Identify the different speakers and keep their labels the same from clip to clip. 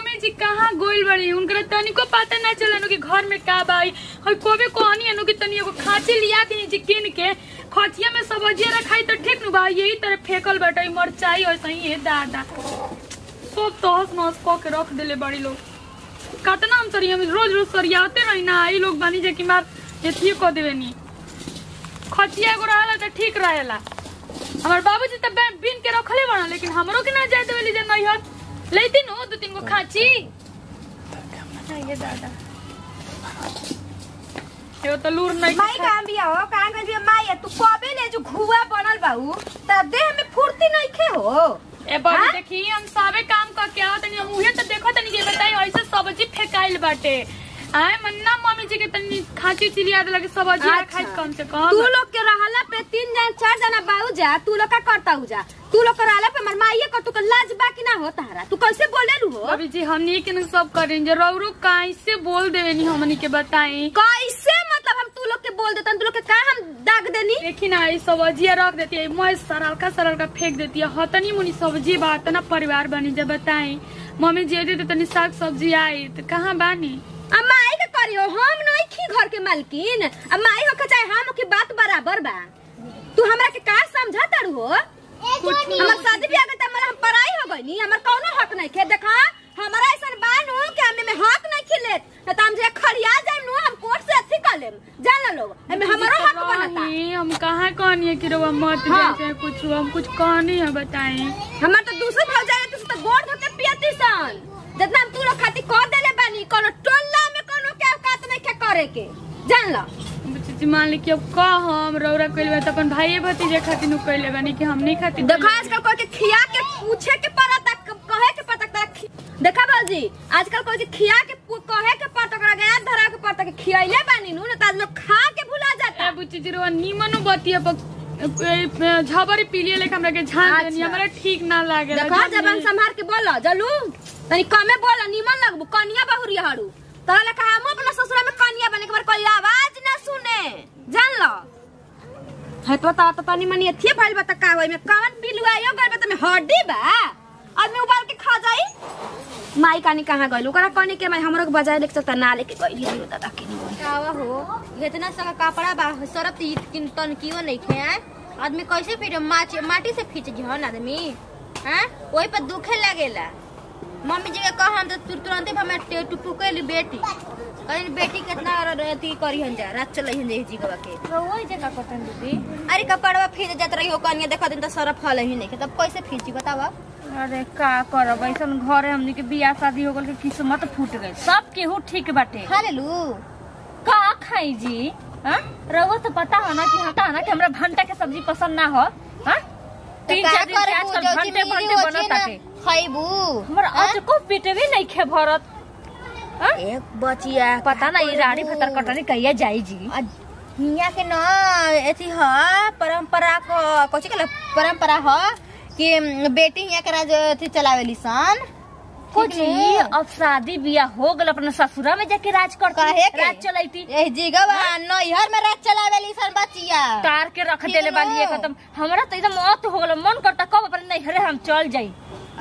Speaker 1: Mummy जी कहाँ गोइल बड़ी उनकरा तनिको पता ना चलन कि घर में का बाई हई कोबे कहनी है कि तनी एगो खांची लिया के नीचे किन के खचिया में सब्जिया रखाई तो ठीक नु बा यही तरह फेकल बाटे मरचाई और सही है दादा सब तहस नहस क के रख देले बड़ी लोग कतना हम सरिया में रोज रोज सरियाते रही ना ई लोग बानी जे कि मार एथिए क देवे नी खचिया एगो रहेला त ठीक रहेला हमार बाबूजी त बे- बीन के रखले बना लेकिन हमरो के ना जाए देवेली जे नैहर लेती नु दो तीन गो खाची ये दादा यो त लूर नहीं
Speaker 2: माई काम बिया हो काम कर बिया माई तू कबे ले जो घुआ बनल बाऊ तब देह में फुर्ती नहीं खे हो
Speaker 1: ए बड़ी
Speaker 2: हाँ?
Speaker 1: देखी हम सबे काम क के आवत तनी हम उहे त देखो तनी के बताई ऐसे सब्जी फेकाइल बाटे आए मन्ना मम्मी जी के तनी खाची चिलिया दे लगे सब्जी
Speaker 2: अच्छा।
Speaker 1: खाई कम से कम
Speaker 2: तू लोग के रहला पे तीन जन चार जना बाऊ जा तू लोग का करता हु जा तू लोग के रहला पे मर माईए कर तू के लाज बाकी ना हो तारा तू कैसे बोले लू हो
Speaker 1: अभी जी हमनी के न सब करें जे रौरो कैसे बोल देवे नी हमनी के बताई
Speaker 2: कैसे मतलब हम तू लोग के बोल देतन तू लोग के का हम दाग देनी
Speaker 1: देखी ना ये सब्जिया रख देती है मैं सरल का सरल का फेंक देती है हतनी मुनी सब्जी बात ना परिवार बनी जब बताई मम्मी जी दे तनी साग सब्जी आई तो कहाँ बानी
Speaker 2: अब माई के करियो हम नहीं खी घर के मालकिन अब माई हो के चाहे हम हो की बात बराबर बा तू हमरा के का समझा तारू हो हमर शादी ब्याह के टाइम में हम पढ़ाई हो गई हमर कौनो हक नहीं खे देखा हमारा ऐसा बानू कि हमें में हक नहीं खिलेत न त हम जे खड़िया जाए नु हम कोर्ट से अथी कर लेम जान लो लोग एमे हमारो हक बनता
Speaker 1: रही, हम कहाँ कहनी है कि रउआ मत
Speaker 2: हाँ।
Speaker 1: जाए कुछ हम कुछ कहनी है बताई
Speaker 2: हमर तो दूसरे भाव जाए तो तो गोड़ धो के पियती सन जितना हम तू लोग खाती कह देले बानी कोनो टोल्ला में कोनो के औकात नहीं के करे के जान लो
Speaker 1: जी मान ली कि अब कह हम रौरा कैले तो अपन भाई भतीजे खातिर नु कैले बानी कि हम नहीं खातिर
Speaker 2: देखो आजकल कोई के खिया के पूछे के पड़ता कहे के पड़ता तोरा खि- देखा बाजी आजकल कोई के खिया के पू- कहे के पड़ता ओकरा गया धरा के पड़ता के खियाइले बानी नु न त लोग खा के भुला जाता
Speaker 1: ए बुच्ची जी रउआ नीमनो बतिया पर झबरी पीलिए लेके हमरा के झांक
Speaker 2: अच्छा।
Speaker 1: देनी हमरा ठीक ना लागे
Speaker 2: देखो जबान संभाल के बोलो जलू तनी कमे बोलो निमन लगबू कनिया बहुरिया हड़ू तहले कहा हम अपना ससुरा में कनिया बने के बार कोई आवाज ना सुने जान लो है तो ता तो तनी मनी एथिए भइल बा त का होई में कवन बिलुआयो गइल बा त में हड्डी बा आदमी उबाल के खा जाई माई कानी कहाँ गइल ओकरा कनी के माई हमरो के बजाय लेके चलता ना लेके गइल है दादा के
Speaker 3: कावा हो इतना सा कपड़ा बा सरफ ती किन तन कियो नहीं खे हैं? आदमी कैसे फिर माटी माटी से खींच जी हन आदमी हैं ओही पर दुखे लगेला मम्मी जी के कह हम तो तुर- तुरंते हमें टुकटुके ली बेटी कहीं बेटी कितना अथी करी हन जा रात चल हन जी गवा के
Speaker 1: वही जगह कटन दीदी
Speaker 3: अरे कपड़वा फीज जात रही हो कनिया देखा दिन तो सरफ हल ही नहीं तब कैसे फींची बतावा
Speaker 4: अरे का करब ऐसन घरे हमनी के बियाह शादी हो गल के किस्मत फूट गई सब केहू ठीक बाटे
Speaker 3: खा ले लू
Speaker 4: का खाई जी हाँ? रउआ तो पता हो ना कि हटा ना कि हमरा भंटा के सब्जी पसंद ना हो हाँ? तीन चार दिन से आजकल भंटे भंटे बनत ताटे
Speaker 3: खैबू
Speaker 4: हमरा आज को पेटवे नहीं खे भरत हाँ?
Speaker 3: एक बचिया
Speaker 4: पता ना ये रानी भतर कटनी कहिया जाई जी
Speaker 3: हिया के न एथी ह परंपरा को कथी कहला परंपरा ह कि बेटी हिया के राज एथी चलावेली सन
Speaker 4: कुछ ही अब शादी बियाह हो गल अपने ससुरा में जाके राज कर
Speaker 3: काहे के?
Speaker 4: राज चलैती
Speaker 3: ए जीगवा नैहर में राज चलावेली सन बचिया
Speaker 4: तार के रख देले
Speaker 3: ठीक
Speaker 4: बाली
Speaker 3: नो।
Speaker 4: खत्म हमरा तो एकदम मौत हो गल मन करता कब अपने नैहरे हम चल जाई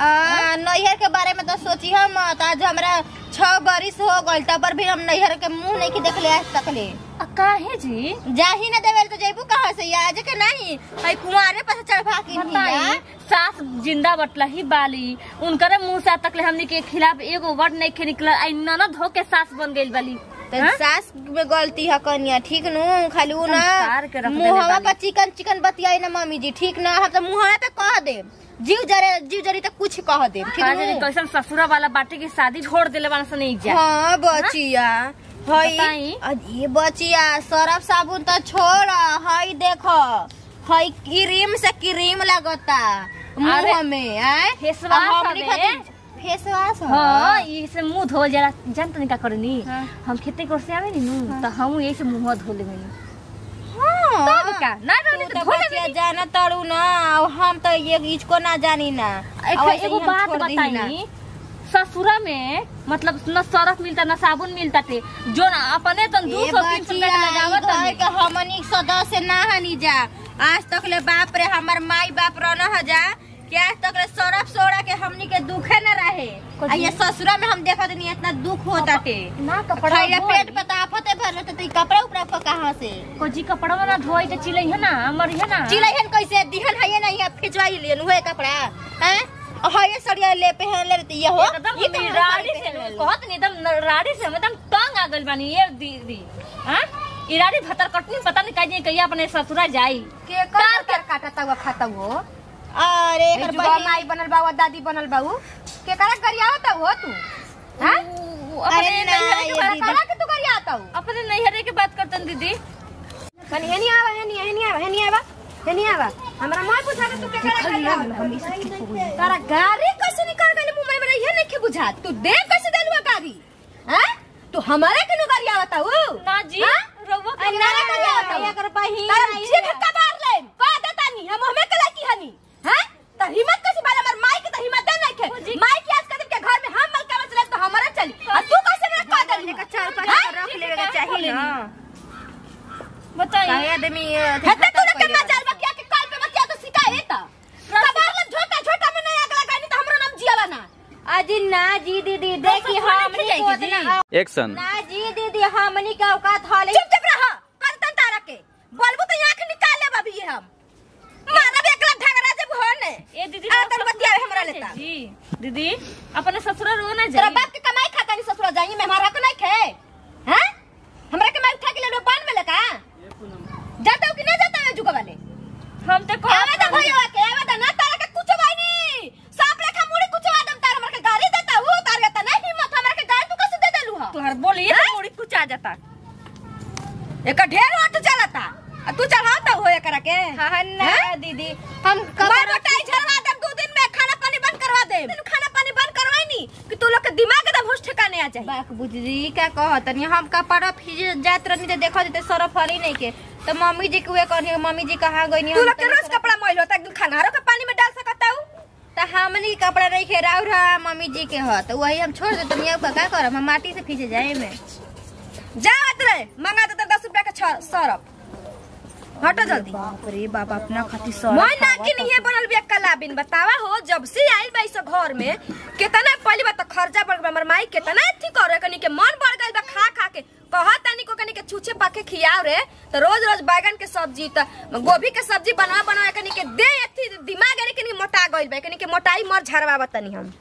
Speaker 3: आ, नैहर के बारे में तो सोची हम आज हमरा छह बरिस हो गइल तब पर भी हम नैहर के मुंह नहीं की देखले आज तक ले
Speaker 4: आ, काहे जी
Speaker 3: जाही न देवेल तो जैबू कहाँ से आज के नहीं हई कुंवारे पर से चढ़ा के
Speaker 4: बताई सास जिंदा बटला ही बाली उनकरे मुंह से आज तक ले हमनी के खिलाफ एगो वर्ड नहीं खे निकला आई ननद हो के सास बन गइल बाली
Speaker 3: तो
Speaker 4: हाँ?
Speaker 3: सास में गलती है कनिया ठीक नु खाली उ ना
Speaker 4: संस्कार के रख देले
Speaker 3: मुहवा
Speaker 4: बानी।
Speaker 3: पर चिकन चिकन बतियाई ना मम्मी जी ठीक ना हम तो मुहवा पे कह दे जीव जरे जीव जरी तो कुछ कह दे ठीक
Speaker 4: आज
Speaker 3: नु
Speaker 4: कैसन ससुरा वाला बाटे की शादी छोड़ देले वाला से नहीं जा
Speaker 3: हाँ बचिया हई
Speaker 4: बताई।
Speaker 3: अ, ये बचिया सरफ साबुन तो छोड़ हई देखो हई क्रीम से क्रीम लगता मुंह
Speaker 4: अरे,
Speaker 3: में आए
Speaker 4: फेसवाश
Speaker 3: हमनी
Speaker 4: हवे।
Speaker 3: खातिर फेस वाश
Speaker 4: हाँ ये से मुंह धो जरा जान तनी का करनी
Speaker 1: हाँ।
Speaker 4: हम खेती कर से आवे नी नु तो हम यही से मुंह धो लेबे नी
Speaker 3: हाँ
Speaker 4: तब का ना रहले
Speaker 3: तू
Speaker 4: तो
Speaker 3: तो
Speaker 4: धो
Speaker 3: बचिया
Speaker 4: लेबे
Speaker 3: जाना तड़ू ना अब हम तो ये इसको ना जानी ना
Speaker 4: एक
Speaker 3: अब ऐसे ही
Speaker 4: एगो
Speaker 3: हम
Speaker 4: बात
Speaker 3: छोड़ दीही ना।
Speaker 4: बताई ससुरा में मतलब न सरफ मिलता न साबुन मिलता थे जो ना अपने तन दू
Speaker 3: ए
Speaker 4: सौ तीन सौ
Speaker 3: बचिया,
Speaker 4: रुपया
Speaker 3: ई
Speaker 4: लगावत
Speaker 3: घर
Speaker 4: तनी
Speaker 3: के हमनी सदस्य ना हनी जा आज तक ले बाप रे हमर माई बाप रहना ह जा क्या तक रे सरफ सोड़ा के हमनी के दुखे न रहे आ ये ससुरा में हम देखत नहीं इतना दुख होता टे
Speaker 4: ना कपड़ा
Speaker 3: खैया
Speaker 4: धोई।
Speaker 3: पेट पता आफते भर रहते तो ई कपड़ा उपड़ा को कहां से
Speaker 4: कोजी कपड़ा ना धोई तो चिलै है ना मर है ना
Speaker 3: चिलहन कैसे दिहन है नहीं है फिचवाई लियन हुए कपड़ा हैं हये सड़िया ले पहन ले रहती ये हो
Speaker 4: एकदम
Speaker 3: ये कहाँ
Speaker 4: राड़ी
Speaker 3: साड़ी
Speaker 4: से
Speaker 3: पहन ले?
Speaker 4: कहत नहीं एकदम राड़ी से हम एकदम तंग आ गइल बानी ये दीदी हां इराड़ी भतर कटनी पता नहीं कहीं कहिया अपने ससुरा जाई
Speaker 2: के कर कर काटता हुआ खाता हो
Speaker 3: अरे
Speaker 2: ए
Speaker 3: एकर
Speaker 2: जुगा
Speaker 3: बहिन
Speaker 2: माई बनल बा दादी बनल बा उ के करा गरियावता हो तू हां
Speaker 4: उ- अपने
Speaker 3: अरे ना,
Speaker 4: नैहरे के
Speaker 3: ये
Speaker 4: बात
Speaker 3: दीदी।
Speaker 2: करा के तू गरियावता हो
Speaker 4: अपने नैहरे के बात करतन दीदी
Speaker 2: कनी हेनी आवा हेनी हेनी आवा हेनी आवा हेनी आवा हमरा माय पूछा के तू के करा गरियावता तारा गाड़ी कैसे निकल गइल मुंह में ये नहीं के बुझा तू दे कैसे देलुआ गाड़ी हैं तू हमारे के गरियावता हो
Speaker 4: ना जी
Speaker 2: हाँ?
Speaker 4: रउआ
Speaker 2: अरे ना ना गरियावता हो
Speaker 3: एकर बहिन
Speaker 2: तारा
Speaker 3: आई
Speaker 2: जीभ का मार ले का देता नी हम हमें कला की हनी हैं त हिम्मत कैसे बाला हमर माई के त हिम्मत दे नहीं खे माई के आज कदम के घर में हम मल के चले तो हमारा चली आ तू कैसे मेरा का दे
Speaker 3: का चार पांच
Speaker 2: हैं?
Speaker 3: रख लेवे के चाहिए ना
Speaker 4: बताइए
Speaker 3: काहे आदमी
Speaker 2: हेते तू के मजाल बकिया के काल पे बकिया तो शिकायत कबार ले झोटा झोटा में नहीं अगला गानी तो हमरो नाम जियाला ना
Speaker 3: अजी ना जी दीदी देखी हमनी
Speaker 4: जाएगी
Speaker 3: को
Speaker 4: जी।
Speaker 3: उतना
Speaker 5: एक्शन
Speaker 3: ना जी दीदी हमनी का औकात हाले
Speaker 2: चुप चुप रहा करतन तारा के बोलबो तो आंख निकाल ले बाबी ये हम मानव एकला झगड़ा जब हो ने
Speaker 4: ए दीदी
Speaker 2: आ
Speaker 4: रउआ
Speaker 2: तर बतिया
Speaker 4: ससुरा
Speaker 2: हमरा
Speaker 4: जाई
Speaker 2: लेता
Speaker 4: जी दीदी अपने ससुरा रो ना
Speaker 2: तेरा
Speaker 4: जाई
Speaker 2: बाप के कमाई खाता नहीं ससुर जाएंगे मैं हमारा को नहीं खे हैं हमरा के मैं उठा के ले लो बांध में लगा जाता हूं कि नहीं जाता है जुगा वाले
Speaker 4: हम तो
Speaker 2: आवे
Speaker 4: कहत
Speaker 2: तो भैया के आवे तो ना तारा के कुछ भाई नहीं सांप रेखा मुड़ी कुछ आदम तारा हमरा के गाड़ी देता हूं तारा के नहीं हिम्मत हमरा के गाड़ी तू कैसे दे देलू ह
Speaker 4: तुहर बोलिए तो मुड़ी कुछ आ जाता
Speaker 2: एक ढेर ऑटो चलाता आ तू चढ़ाता हो एकरा के
Speaker 3: हाँ ना
Speaker 2: हैं?
Speaker 3: दीदी हम
Speaker 2: मैं
Speaker 3: कबर
Speaker 2: रोटाई झरवा देम दो दिन में खाना पानी बंद करवा दे खाना पानी बंद करवाई नी कि तू लोग के दिमाग एकदम होश ठिकाने आ जाए
Speaker 3: बाक बुझी का कहत नहीं हम कपड़ा फिज जात रहनी तो देखो देते सरफ हरी नहीं के तो मम्मी जी के उहे कहनी मम्मी जी कहाँ गई
Speaker 2: तू लोग के रोज कपड़ा मैल होता एक दिन खाना के पानी में डाल सकता हूं
Speaker 3: तो हमनी के कपड़ा नहीं खे राउर हा मम्मी जी के ह तो वही हम छोड़ देते नहीं अब का करब हम माटी से खींचे जाए में
Speaker 2: जा रे मंगा दे दस रुपया का छ- सरफ हटो जल्दी
Speaker 3: बाप रे बाप अपना खातिर
Speaker 2: मैं ना कि नहीं बनल बिया कलाबिन बतावा हो जब से आइल बा इस घर में कितना पहली बात तो खर्चा बढ़ गया हमर माई कितना अथी करे कनी के मन बढ़ गइल बा खा खा के कहा तनी को कनी के छूछे पाके खियाव रे तो रोज रोज बैगन के सब्जी त गोभी के सब्जी बनवा बनवा कनी के दे अथी दिमाग यानी कनी मोटा गइल बा कनी के मोटाई मर झरवा तनी हम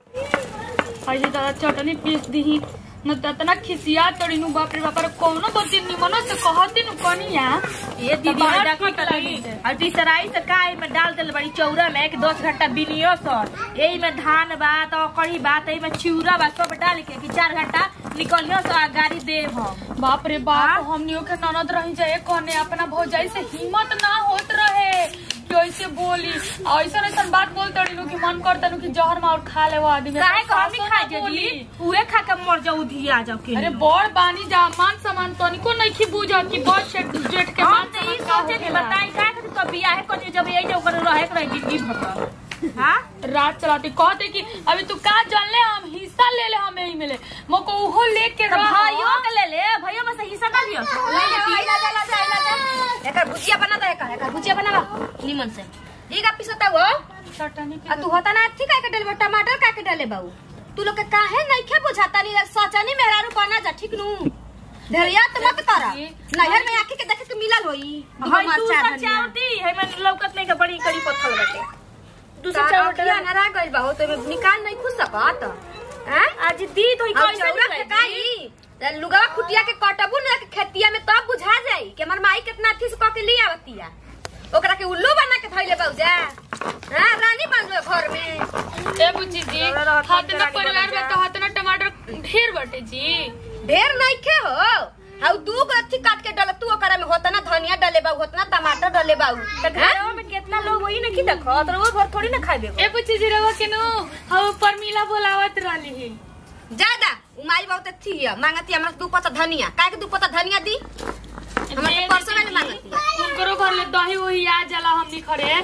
Speaker 1: अहिले दादा चटनी पीस दिही न त तना खिसिया तोड़िनु बाप रे बाप रे कौनो बच्चे निमनो से कहती नु कनिया
Speaker 4: ये दीदी
Speaker 1: बाहर
Speaker 4: हटा
Speaker 1: ठीक
Speaker 4: कटली
Speaker 1: लगी से।
Speaker 4: और तीसराई से काय में डाल देल बड़ी चौरा में कि दस घंटा बिनियो सर यही में धान बा तो कढ़ी बा तो में चिउरा बा सब डाल के कि चार घंटा निकलियो सो आ गाड़ी दे हम
Speaker 1: बाप रे बाप हमनियो के ननद रही जाए कने अपना भौजाई से हिम्मत ना होत रहे कि ऐसे बोली ऐसा ऐसा बात बोल तड़िनु कि मन करता नु कि जहर मार खा ले वो आदमी
Speaker 4: काहे को हम
Speaker 1: सासो
Speaker 4: खा
Speaker 1: ना बोली।
Speaker 4: जी उहे खा के मर जाऊ धी आ जाऊ के
Speaker 1: अरे बड़ बानी जा मान सम्मान तनिको नहीं बुझत कि बड़ सेठ जेठ के
Speaker 4: हम
Speaker 1: मान
Speaker 4: तो ई
Speaker 1: सम्मान का
Speaker 4: सोचे कि
Speaker 1: होखेला।
Speaker 4: बताई का खातिर तो बियाह कर जब यही जो कर रहे के रही जिंदगी भर हां
Speaker 1: रात चलाते कहते कि अभी तू का जान ले हम हिस्सा ले ले हम यही मिले मोको उहो लेके
Speaker 4: तो
Speaker 1: रह
Speaker 4: भाइयों के ले ले भाइयों में से हिस्सा ना लियो ले लेती
Speaker 2: एकर भुजिया बना दे एकर एकर भुजिया बनावा निमन से ठीक है पिसता वो
Speaker 1: चटनी
Speaker 2: आ तू होता ना ठीक है के डाले टमाटर का के डाले बाऊ तू लोग के काहे नहीं खे बुझाता नहीं सचनी मेहरारू बना जा ठीक नु धरिया तो मत करा नहर में आके के देखे के मिलल होई
Speaker 4: भाई तू सचावती है मैं लौकत नहीं के बड़ी कड़ी पत्थर लगे तू सचावती
Speaker 2: अखिया नरा गइल बा हो तो एमे निकाल नहीं खुश सकत हैं
Speaker 4: आज दी तो ही
Speaker 2: अब
Speaker 4: कैसे
Speaker 2: चौरा
Speaker 4: निकली?
Speaker 2: फेकाई त लुगवा खुटिया के कटबू ना के खेतिया में तब बुझा जाई कि हमर माई कितना अथी से क के ले आवतिया ओकरा के उल्लू बना के धइले बाऊजा हां रानी बन लो घर में
Speaker 1: ए बुच्ची जी हाथ ना परिवार में तो हाथ ना टमाटर ढेर बटे जी
Speaker 2: ढेर नहीं खे हो हाउ दू गो अथी काट के डल तू ओकरा में होता ना धनिया डले बाऊ होता ना टमाटर डले बाऊ
Speaker 4: तो घरों में कितना लोग वही नहीं देखो तो वो भर थोड़ी ना खाए
Speaker 1: ए बुच्ची जी रवा के नु हम परमीला बोलावत रहली ही
Speaker 2: ज्यादा उमाई बहुत अच्छी है मांगती हमरा दू पत्ता धनिया काहे के दू पत्ता धनिया दी हमरा के परसों वाली मांगती है
Speaker 1: उनकरो घर ले दही वही आ जाला हमनी खड़े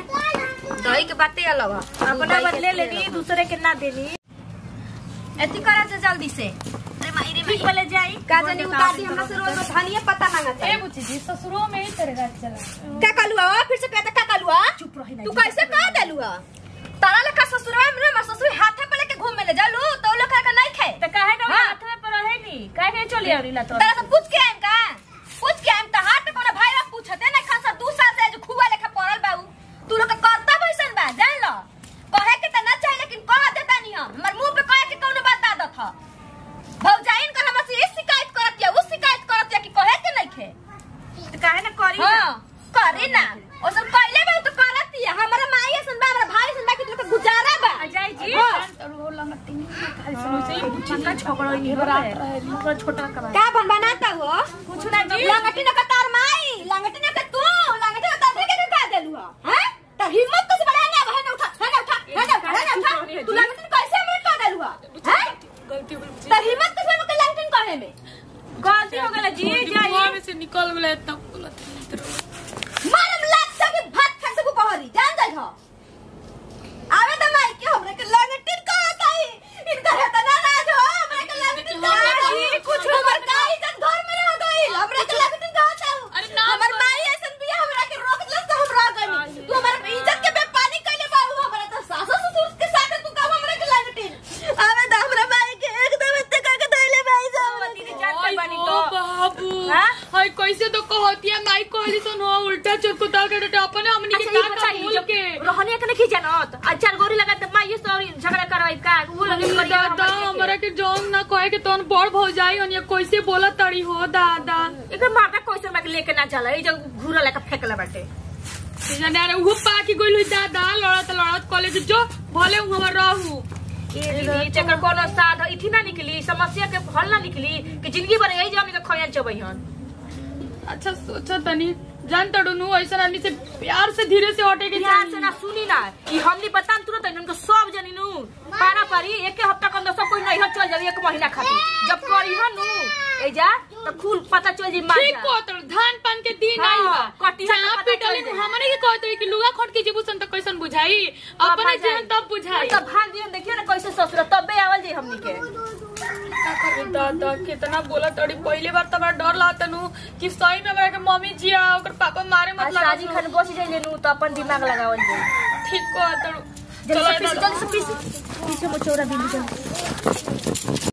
Speaker 2: दही के बातें अलग है
Speaker 4: अपना बदले लेनी दूसरे के ना देनी
Speaker 2: एथी करा से जल्दी से अरे माई रे
Speaker 4: ठीक पहले जाई
Speaker 2: का जानी उ दादी हमरा से रोज रोज धनिया पत्ता मांगत
Speaker 1: ए
Speaker 2: है
Speaker 1: बुच्ची जी ससुरो में ही तेरे रात चला
Speaker 2: का कलुआ फिर से कहता का कलुआ
Speaker 4: चुप रही
Speaker 2: तू कैसे कह देलुआ तारा लेखा ससुरवा में ना ससुर हाथे पे लेके घूमे ले जालू तो लोग का नहीं खाए
Speaker 4: तो काहे ना
Speaker 2: हाँ।
Speaker 4: हाथ में पर रहे नी काहे के चली आवरी ला तो
Speaker 2: तारा से पूछ के आइम का पूछ के आइम त हाथ पे कोनो भाई बाप पूछते ना खासा दू साल से जो खुआ लेखा पड़ल बाऊ तू लोग का करता वैसन बा जान लो कहे के त ना चाहिए लेकिन कह देता नहीं हम हमर मुंह पे कहे के कोनो बात आदत ह भौजाइन का हमसे ये शिकायत करत या उस शिकायत करत या कि कहे के नहीं खे
Speaker 4: तो काहे ना करी ना
Speaker 2: हाँ करे ना और सब कहले बा तो करत या हमारा माई असन बा हमारा भाई असन बा कि तू गुजारा बा
Speaker 4: अजय जी
Speaker 2: हाँ।
Speaker 4: पक्का छोकरो ही है थोड़ा छोटा का बात
Speaker 2: का बन बनाता हो
Speaker 4: कुछ ना जी
Speaker 2: लंगटी न कतार माई लंगटी न तू लंगटी न तार के का देलू हो हैं त हिम्मत तो से बड़ा ना है ना उठा है ना उठा है ना उठा है ना उठा तू लंगटी न कैसे हमरे का देलू हो हैं
Speaker 1: गलती हो गई
Speaker 2: त हिम्मत तो से हमके लंगटी न कहे में
Speaker 4: गलती हो गला जी जाइए
Speaker 1: मुंह में से निकल गया इतना गलत
Speaker 2: मारम लात से भी भात खा से बहरी जान जाई हो आवे त माई के हमरे के लंगटी न कहत आई इनका है त ना ना जो हमरे के लंगटी न कहत कुछ हमर का इज्जत घर में रह गई हमरे के लंगटी न कहत
Speaker 1: अरे ना
Speaker 2: हमर माई ऐसन बिया हमरा के रोक ले से हम रह गनी तू हमर इज्जत के बेपानी कइले बाबू हमरा त सास ससुर के साथ तू का हमरा के लंगटी आवे त हमरा माई के एकदम इत्ते का के धइले भाई साहब
Speaker 4: दीदी जानते
Speaker 1: आई
Speaker 4: बानी
Speaker 1: हो
Speaker 4: तो
Speaker 1: बाबू
Speaker 4: हाँ?
Speaker 1: हाय कैसे तो कहती है माई कहली सुन हो उल्टा चुटकुता के डटे अपने हमनी के
Speaker 4: अच्छा ये
Speaker 1: का का
Speaker 4: बताइए
Speaker 1: बोल
Speaker 4: जब
Speaker 1: के
Speaker 4: रोहनिया के नहीं जानत आ चार गोरी लगा त माई सॉरी झगड़ा करवाई का वो लगे
Speaker 1: अरे
Speaker 4: करिया
Speaker 1: दादा हमरा के जौन ना कहे के तोन बड़ भौजाई हन कैसे बोला तड़ी हो दादा
Speaker 4: एकर माता क्वेश्चन में लेके ना चला ई जब घूरा लेके फेंकला बाटे
Speaker 1: जाने अरे वो पाकी गइल हुई दादा लड़त लड़त कॉलेज जो भले हूं हमर रहू
Speaker 4: ए दीदी चकर कोनो साध इथी ना निकली समस्या के हल ना निकली कि जिंदगी भर यही जानी के खयान चबैहन
Speaker 1: अच्छा सोचा तनी जान तड़ू ऐसा आदमी से प्यार से धीरे से हटे के
Speaker 4: ध्यान से ना सुनी ना ई हमनी बतान तुरंत इनको सब जनी नु पारा पारी एक हफ्ता के अंदर सब कोई नहीं चल जाई एक महीना खातिर जब करी हनु ए जा तो खूल पता चल जी मार
Speaker 1: ठीक को तड़ धान पान के दिन
Speaker 4: हाँ,
Speaker 1: आई बा
Speaker 4: कटिया के
Speaker 1: चाप
Speaker 4: पता
Speaker 1: पिटली
Speaker 4: चल जाई।
Speaker 1: हमने के कहते कि लुगा खट के जीबू सन त कैसन बुझाई अपने जीवन तब बुझाई
Speaker 4: तब भाग दियो देखियो ना कैसे ससुर तबे आवल जी हमनी के
Speaker 1: का करे दादा कितना बोला तड़ी पहली बार तबरा डर लागत नु कि सही में हमरा के मम्मी जी आ ओकर पापा मारे मत
Speaker 4: आज
Speaker 1: लगा
Speaker 4: राजी खान बस जाइले नु तो अपन दिमाग लगावल जी
Speaker 1: ठीक को तड़
Speaker 4: जल्दी से पीस जल्दी से पीस पीछे मोचौरा बिंदी जल्दी